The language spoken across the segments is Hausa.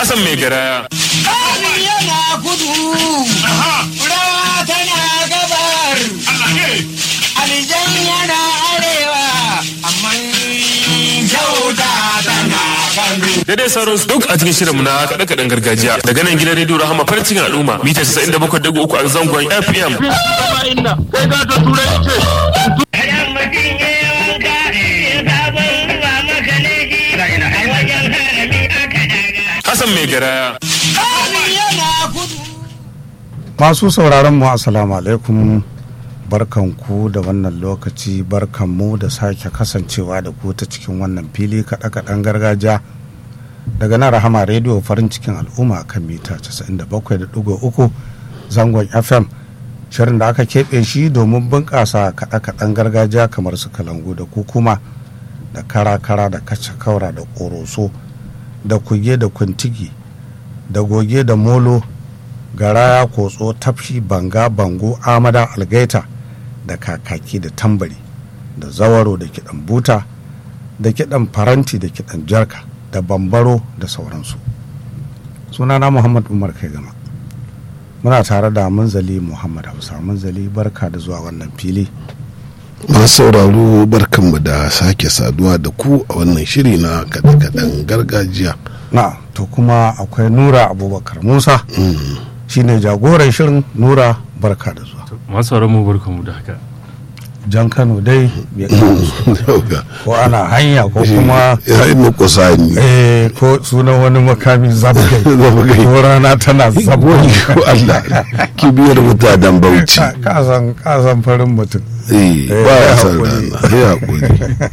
Hassan mai garaya. Kari yana kudu, rawa tana gabar, alijan yana arewa, amma kyauta tana kano. Daidai sauran su duk a cikin shirinmu na kaɗe-kaɗen gargajiya daga nan gidan rediyo Rahama farin cikin al'umma mita 97.3 a zangon FM. Hassan mai garaya. Kari yana kudu. Masu sauraron mu assalamu alaikum barkanku da wannan lokaci barkanmu da sake kasancewa da ku ta cikin wannan fili kaɗe-kaɗen gargajiya daga nan rahama rediyo farin cikin al'umma kan mita 97.3 zangon fm shirin da aka keɓe shi domin bunƙasa kaɗe-kaɗen gargajiya kamar su kalangu da kukuma da kara-kara da kaca-kaura da ƙoroso da kuge da kuntigi da goge da molo garaya kotso tafshi banga bango amada algaita da kakaki da tambari da zawaro da kiɗan buta da kiɗan faranti da kiɗan jarka da bambaro da sauransu sunana muhammad umar kai gama muna tare da munzali muhammad hausa munzali barka da zuwa wannan fili masu sauraro barkanmu da sake saduwa da ku a wannan shiri na kaɗe-kaɗen gargajiya na to kuma akwai nura abubakar musa shine jagoran shirin nura barka da zuwa masu mu barkanmu da haka jan kano dai bai kawo ko ana hanya ko kuma ya yi nukusa ni eh ko sunan wani makami zabgai Zabgai. ko rana tana zabgai ko Allah kibiyar mutanen bauchi kasan kasan farin mutum eh Eh, ba ya ya san haƙuri. rana ya haƙuri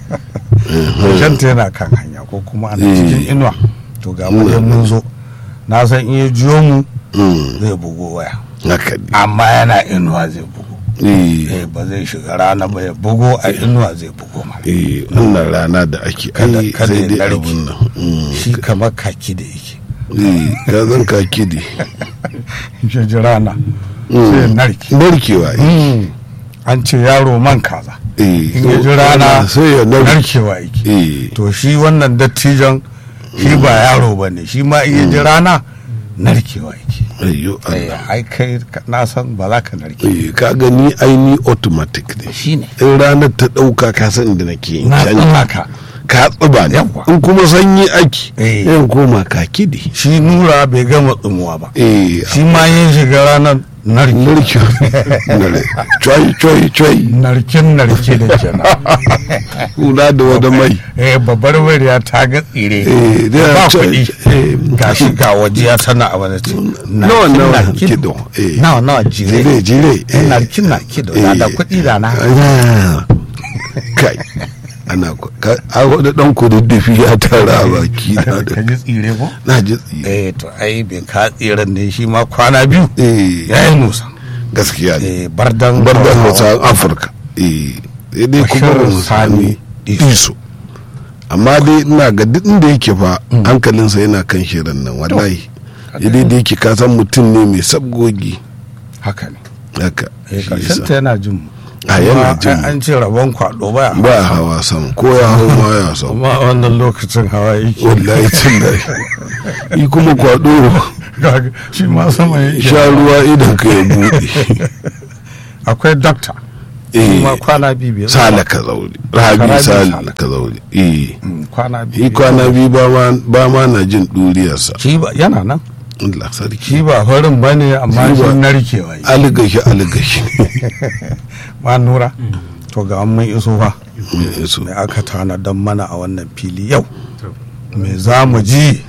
shanta yana kan hanya ko kuma ana Eh. cikin inuwa to ga mu dai mun zo na san iya jiyo mu Mm, zai bugo waya haka ne amma yana inuwa zai bugo eh eh ba zai shiga rana ba ya bugo a inuwa zai bugo ma eh wannan rana da ake Kada- ai kada sai ya dai narke. abun nan Mm, shi kamar kaki da yake eh ka zan ka kidi shi ji rana sai ya narke narkewa eh Mm. an ce yaro man kaza eh in ya ji rana sai ya narke narkewa yake eh to shi wannan dattijan shi ba yaro ba ne shi ma iya ji rana narkewa yake ayyo Eh, Allah ai kai ka- na san ba za ka narke eh ka gani aini automatic ne shi ne in ranar ta ɗauka ka san inda nake yin na canji tsaka ka tsiba ne Yawwa. in kuma sanyi ake Eh. yan koma ka kidi shi nura bai gama tsumuwa ba eh shi ma yin shiga ranar narke narki nare choi choi choi narkin narke da kenan kula da wani mai eh babbar wariya ta ga tsire Eh, da- ba ta- kuɗi eh, ga shi ga wajiya tana a wani ce nawa nawa kido eh nawa nawa jire jire jire eh narkin narki da da kuɗi da na Ah, kai ana ku- ka- a wani dan kududdufi ya tara a baki na ka da ji tsire ko na ji tsi eh to ai bai ka tsiren ne shi ma kwana biyu eh ya yi nusa gaskiya ne eh bardan bar da Hausawa. hausa afirka eh sai dai kuma Bashir mu Sani sami iso amma dai ina ga duk inda yake fa hankalinsa yana kan shirin nan wallahi idai da yake ka san mutum ne mai sabgogi haka ne haka eh shi karshen yasa. ta yana jin mu a yana Kuma jin an- an ce rabon kwado baya ba hawa sama ko ya hau ma ya sau amma a wannan lokacin hawa yake wallahi tun da yi kuma kwado Kaga shi ma sama yake sha ruwa idan ka ya buɗe akwai dokta eh kuma kwana biyu bai zo sala ba. ka zaure rabi Rabi sala Sala. ka zaure eh Mm, kwana biyu yi kwana biyu ba ma- ba ma na jin ɗuriyarsa shi ba yana nan Allah sarki shi ba farin ba ne amma Shi shi ba- narkewa yi aligashi aligashi ma nura to ga mun iso fa su me aka tana don mana a wannan fili yau To. me za mu ji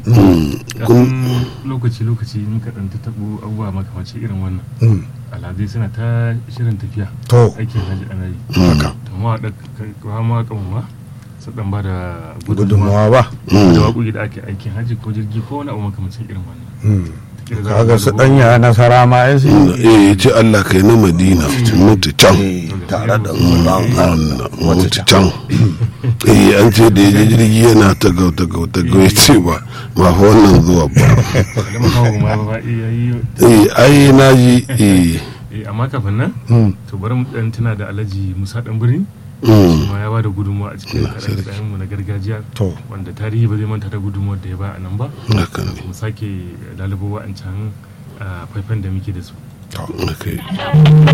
kun lokaci lokaci in ka ɗan taɓo abubuwa makamanci irin wannan Mm, alhazai suna ta shirin tafiya to aikin hajji ana yi haka to ma da kawo ma kan ma su ɗan ba da gudunmawa ba da waƙoƙi da ake aikin hajji ko jirgi ko wani abu makamancin irin wannan Mm, Kila za a kaga ba su da danya nasara ma ya sai eh ya ce Allah kai na Madina mutu can Eh, tare da uban Allah wata mutu can can eh an ce da ya je jirgi yana ta gau ta gau ta gau ya ce ba ba fa wannan zuwa ba da makawo ma ba iya yi eh ai na ji eh eh, amma kafin nan Mm, to bari mu ɗan tuna da alhaji musa ɗan birni Mm. kuma ya ba da gudunmawa a cikin Allah sarki. kaɗe mu na gargajiya To. wanda tarihi ba zai manta da gudunmawar da ya ba a nan ba haka ne mu sake lalubo wa'ancan ah, faifan da muke da su to haka yi